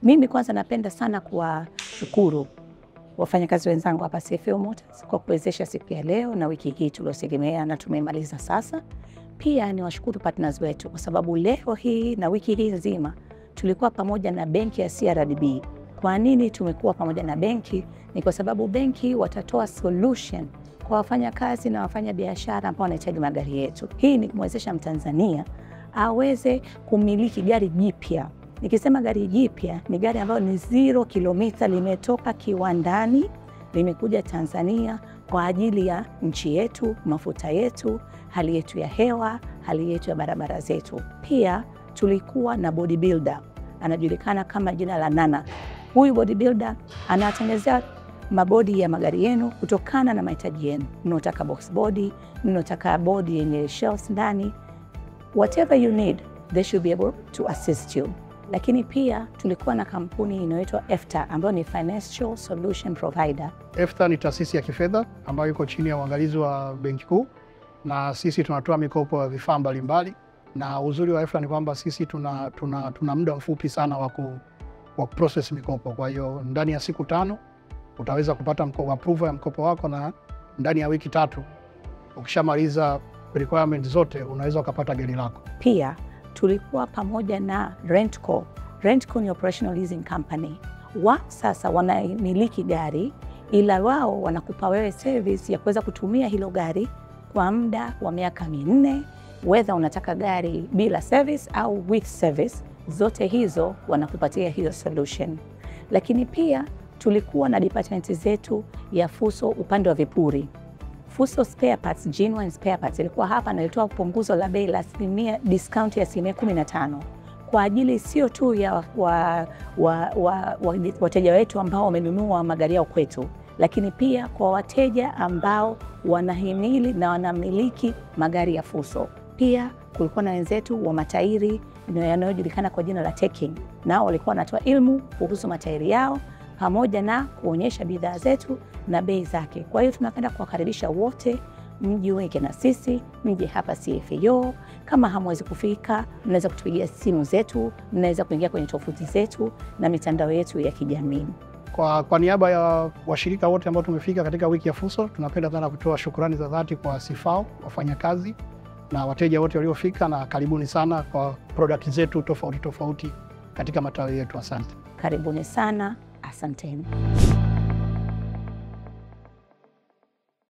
Mimi kwanza napenda sana kuwashukuru wafanyakazi wenzangu hapa CFL Motors kwa kuwezesha siku ya leo na wiki hii tuliotegemea na tumemaliza sasa. Pia ni washukuru partners wetu kwa sababu leo hii na wiki hii nzima tulikuwa pamoja na benki ya CRDB. Kwa nini tumekuwa pamoja na benki? Ni kwa sababu benki watatoa solution kwa wafanyakazi na wafanya biashara ambao wanahitaji magari yetu. Hii ni kumwezesha Mtanzania aweze kumiliki gari jipya. Nikisema gari jipya ni gari ambayo ni zero kilomita, limetoka kiwandani, limekuja Tanzania kwa ajili ya nchi yetu, mafuta yetu, hali yetu ya hewa, hali yetu ya barabara zetu. Pia tulikuwa na bodybuilder anajulikana kama jina la Nana. Huyu bodybuilder anatengenezea mabodi ya magari yenu kutokana na mahitaji yenu. Mnaotaka box body, mnaotaka bodi yenye shells ndani, whatever you need they should be able to assist you. Lakini pia tulikuwa na kampuni inayoitwa EFTA ambayo ni Financial Solution Provider. EFTA ni taasisi ya kifedha ambayo iko chini ya uangalizi wa Benki Kuu, na sisi tunatoa mikopo ya vifaa mbalimbali, na uzuri wa EFTA ni kwamba sisi tuna, tuna, tuna muda mfupi sana wa ku process mikopo. Kwa hiyo ndani ya siku tano utaweza kupata mkopo, approval ya mkopo wako, na ndani ya wiki tatu ukishamaliza requirement zote unaweza ukapata gari lako. Pia tulikuwa pamoja na Rentco. Rentco ni operational leasing company. Wao sasa wanamiliki gari, ila wao wanakupa wewe service ya kuweza kutumia hilo gari kwa muda wa miaka minne, whether unataka gari bila service au with service, zote hizo wanakupatia hiyo solution. Lakini pia tulikuwa na department zetu ya Fuso upande wa vipuri. Fuso Spare Parts, genuine spare parts ilikuwa hapa na ilitoa punguzo la bei la asilimia discount ya asilimia 15 kwa ajili sio tu ya wa, wa, wa, wa, wateja wetu ambao wamenunua magari yao kwetu, lakini pia kwa wateja ambao wanahimili na wanamiliki magari ya Fuso. Pia kulikuwa na wenzetu wa matairi yanayojulikana kwa jina la Teking, nao walikuwa wanatoa ilmu kuhusu matairi yao pamoja na kuonyesha bidhaa zetu na bei zake. Kwa hiyo tunapenda kuwakaribisha wote mjiunge na sisi, mje hapa CFAO. Kama hamwezi kufika, mnaweza kutupigia simu zetu, mnaweza kuingia kwenye tovuti zetu na mitandao yetu ya kijamii. Kwa, kwa niaba ya washirika wote ambao tumefika katika wiki ya Fuso, tunapenda sana kutoa shukrani za dhati kwa Sifao, wafanyakazi na wateja wote waliofika, na karibuni sana kwa product zetu tofauti tofauti katika matawi yetu. Asante, karibuni sana, asanteni.